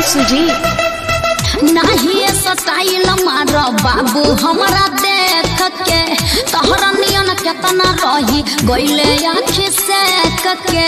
सुजी नहीं स्टाइल मार बाबू हमरा देख के तोहरा नियन केतना रही गइले आँखि से के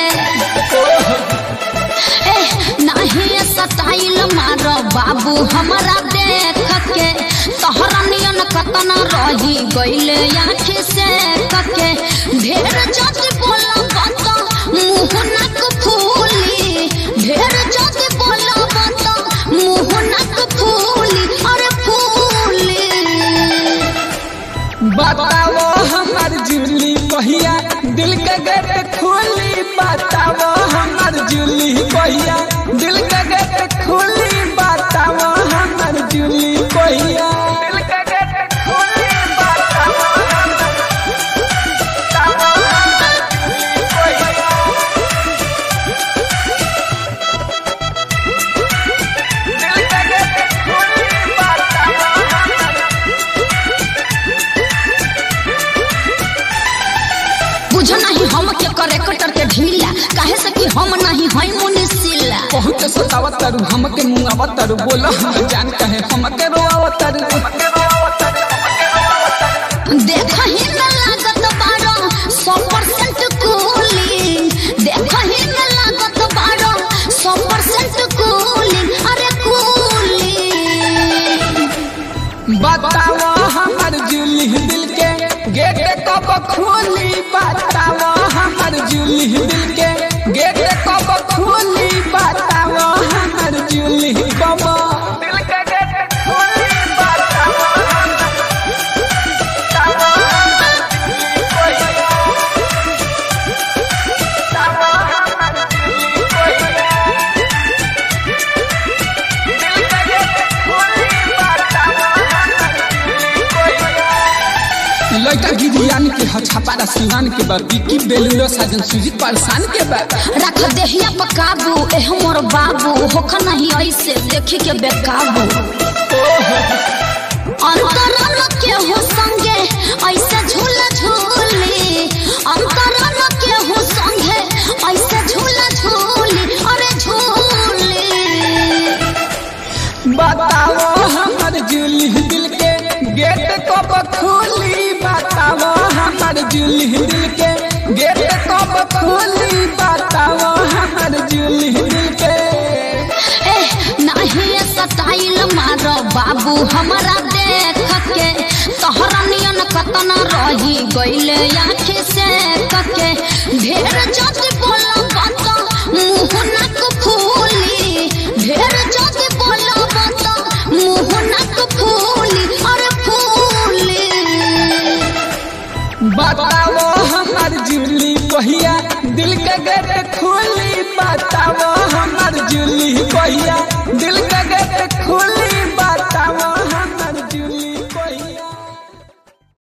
ए नहीं स्टाइल मार बाबू हमरा देख के तोहरा नियन केतना रही गइले आँखि से के ढेर जति बोला बात मुंह नाक फूली ढेर जति बोला बात मुंह नाक फूली अरे फूली बताओ हमार जुली कहिया दिल के गेट खोली बताओ हमार जुली कहिया दिल के गेट खोली बताओ हमार जुली कहिया दिल के गेट खोली बताओ हमार जुली कहिया दिल के गेट खोली बताओ हमार बुझ नहीं हम के करे कटर के ढीला काहे से कि हम नहीं हई मुनिसिला बहुत सतावतरु हमके मुंगावतरु बोला हम जान कहे हमके रोआवतरु देख ही न लागत बारो सौ परसेंट कूलिंग देख ही न लागत बारो सौ परसेंट कूलिंग अरे कूलिंग बताओ हमार जुली दिल के गेट कब खोली बताओ हमार जुली दिल के गेट कब खोली बताओ हमार जुली कब दिल के गेट खोली बताओ लड़का गिरियान के हछापारा सिवान के बाद बिकी बेलूरो साजन सुजीत पारसान के बाद रख देहिया पर काबू एह मोर बाबू होख नहीं ऐसे देखी के बेकाबू अंतरन के हो संगे ऐसे झूल झूली अंतरन के हो संगे ऐसे झूल झूली अरे झूली बताओ हमार जुली दिल के गेट कब खोली बताओ हमार जुली दिल के गेट कब खोली बताओ हमार जुली दिल के ए नहीं स्टाइल मार बाबू हमरा देख के तोहरा नियन कतना रही गइले आँखि से के ढेर जति बोला बात मुंह नाक फूली ढेर जति बोला बात मुंह नाक फूली अरे फूली बताओ हमार जुली कहिया दिल के गेट खोली बताओ हमार जुली कहिया